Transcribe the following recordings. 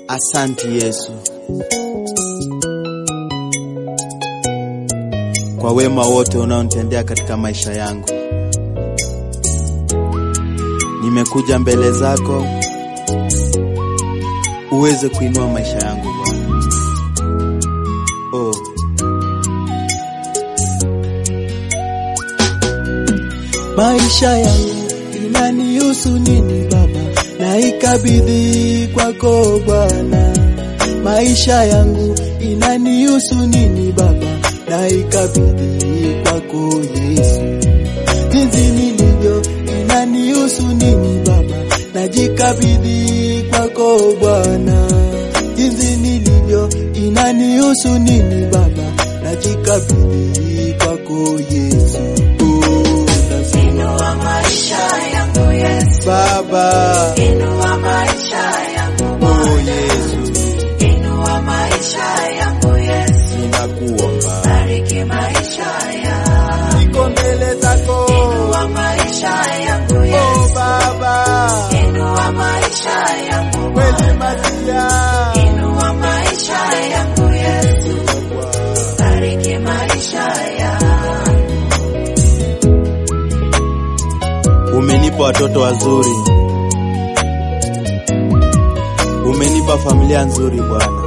Asanti Yesu kwa wema wote unaonitendea katika maisha yangu. Nimekuja mbele zako uweze kuinua maisha yangu Bwana. Oh. Maisha yangu inanihusu nini Baba, na ikabidhi kwako Bwana. Maisha yangu inanihusu nini Baba, na ikabidhi kwako Yesu. Jinsi nilivyo inanihusu nini Baba, najikabidhi kwako Bwana. Jinsi nilivyo inanihusu nini Baba, najikabidhi kwako Yesu. Oh, nasema Inua maisha yangu Yesu, Baba, inua maisha yangu oh Bwana, Yesu, inua maisha yangu Yesu, ninakuomba. bariki maisha yangu, Niko mbele zako, inua maisha yangu oh Yesu, Baba, inua maisha yangu kweli Bwana, masia. inua maisha yangu Yesu, bariki maisha yangu. Umenipa watoto wazuri, umenipa familia nzuri Bwana,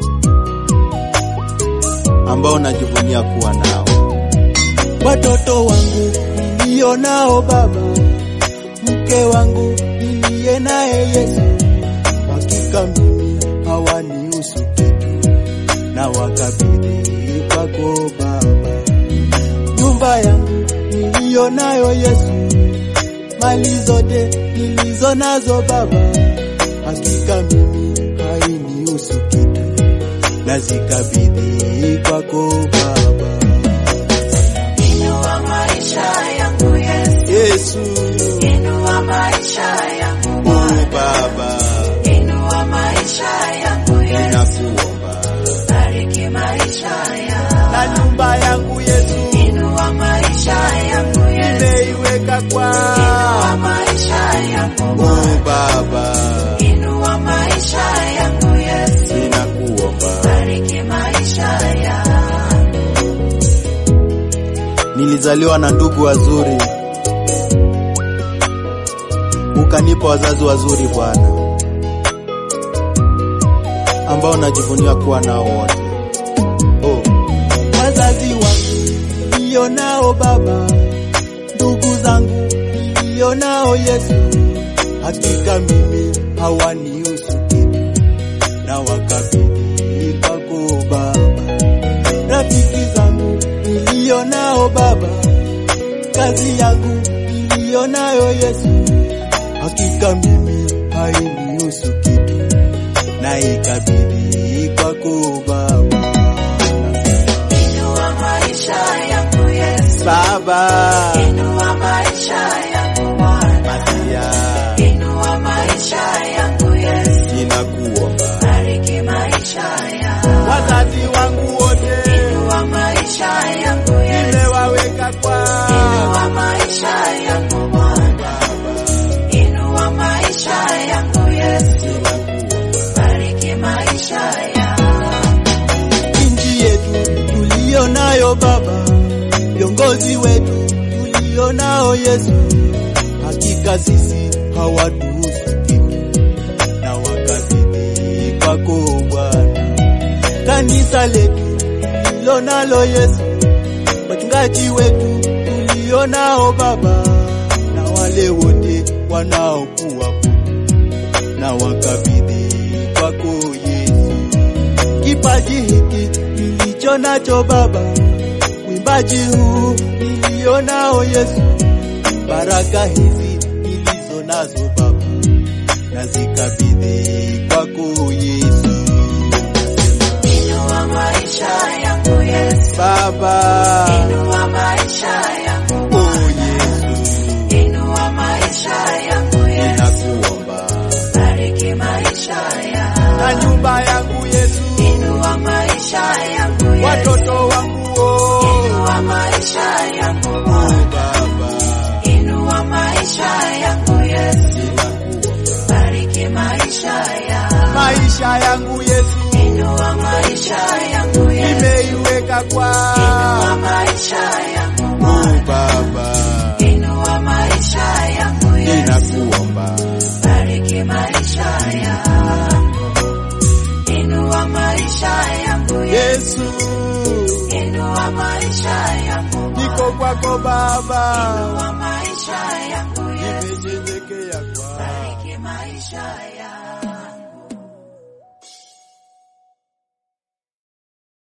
ambao najivunia kuwa nao. watoto wangu nilio nao Baba, mke wangu niliye naye Yesu, hakika mimi hawanihusu kitu, na wakabidhi kwako Baba. Nyumba yangu niliyo nayo Yesu, mali zote nilizo nazo Baba, hakika mimi hainihusu kitu, nazikabidhi kwako Baba. Inua maisha yangu Yesu, Yesu, inua maisha yangu oh Bwana, Baba, inua maisha yangu Yesu, ninakuomba. bariki maisha yangu, Na nyumba yangu Yesu, inua maisha yangu Yesu, nimeiweka inua kwa maisha yangu oh Bwana, Baba, inua maisha yangu Yesu, ninakuomba. bariki maisha yangu, Nilizaliwa na ndugu wazuri, ukanipa wazazi wazuri Bwana, ambao najivunia kuwa nao wote. Oh, wazazi wangu nilio nao Baba, ndugu zangu nilio nao Yesu, hakika mimi hawanihusu kitu, na wakabidhi kwako Baba. Rafiki zangu nilio nao Baba, kazi yangu nilio nayo Yesu, hakika mimi hainihusu kitu, na ikabidhi kwako Baba. inua maisha yangu Yesu, Baba, inua maisha yangu Bwana, Masia, inua maisha yangu Yesu, ninakuomba. bariki maisha yangu. Wazazi wangu wote Inua maisha yangu Yesu, nimewaweka kwa inua maisha yangu Bwana, inua maisha yangu Yesu, bariki maisha yangu. nchi yetu tuliyo nayo Baba, viongozi wetu tulio nao Yesu, hakika sisi hawatuhusu kitu, na wakabidhi kwako Bwana. Kanisa letu tulilo nalo Yesu, wachungaji wetu tulio nao Baba, na wale wote wanaokuwa na wakabidhi kwako Yesu kipaji hiki nilicho nacho Baba, mwimbaji huu nilio nao Yesu, baraka hizi nilizo nazo Baba, nazikabidhi kwako Yesu. Inua maisha yangu Yesu, Baba. inua maisha yangu Oh Bwana, Yesu, inua maisha yangu Yesu, ninakuomba. bariki maisha yangu. Na nyumba yangu Yesu, Inua maisha yangu Yesu, watoto wangu oh, inua maisha yangu Bwana, Baba, inua maisha yangu Yesu, ninakuomba. bariki maisha yangu. Maisha yangu Yesu, Inua maisha yangu Yesu. nimeiweka Inua kwa maisha yangu Mungu Bwana. Baba, Inua maisha yangu Yesu. ninakuomba Bariki maisha yangu. Inua maisha yangu Yesu. Yesu, Inua maisha yangu niko kwako Baba,